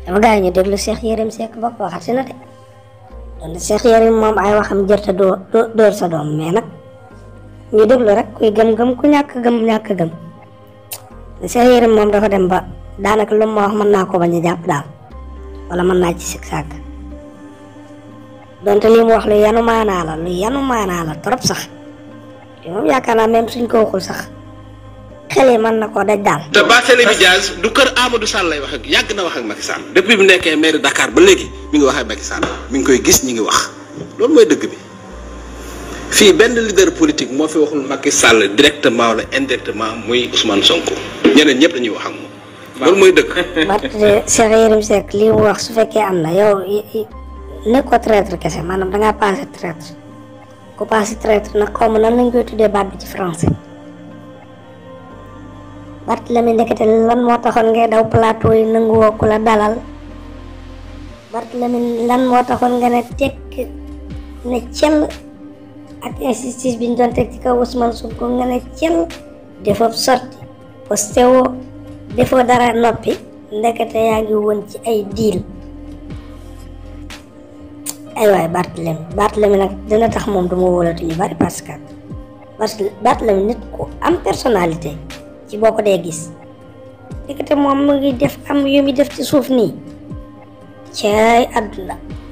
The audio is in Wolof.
dama gaa yi ñu déglu Cheikh Yérim Seck ba waxati na de donte Cheikh Yérim moom ay waxam jërta doo dóor sa doom mais nag ñu déglu rek kuy gëm-gëm ku ñàkk gëm ñàkk gëm Cheikh Yérim moom dafa dem ba daanaka lu ma wax mën naa ko bañ a jàpp daal wala mën naa ci sik sàkk donte li mu wax lu yanu maanaa la lu yanu maanaa la trop sax te moom yaakaar naa même suñ ko waxul sax xel yi mën na koo daj daal. te Barthélémy Dias du kër Amadou Sall lay wax ak yàgg na wax ak Macky Sall depuis bi mu nekkee maire Dakar ba léegi mi ngi wax ak Macky Sall mi ngi koy gis ñi ngi wax loolu mooy dëgg bi fii benn leader politique moo fi waxul Macky Sall directement wala indirectement muy Ousmane Sonko ñeneen ñëpp dañuy wax ak moom. loolu mooy dëgg. Barthélémy Cheikh Yérim Seck li mu wax su fekkee am na yow ne ko traître kese maanaam dangaa passé traître ku passé traître nag xaw ma nan lañ koy tuddee baat bi ci français. Barthélémy ndekete lan moo taxoon ngay daw plateau yi nanguwoo ku la dalal Barthélémy lan moo taxoon nga ne tekk ne cel ak injustice bi ñu doon teg ci kaw Ousmane Sonko nga ne cel defoo sorti posté woo defoo dara noppi ndekete yaa ngi woon ci ay diil ay waay Barthélémy Barthélémy nag dina tax moom du ma wóolatu ñu bari parce que Barthélémy nit ku am personnalité ci boo ko dee gis ndekete moom mu ngi def am yu muy def ci suuf nii caay àdduna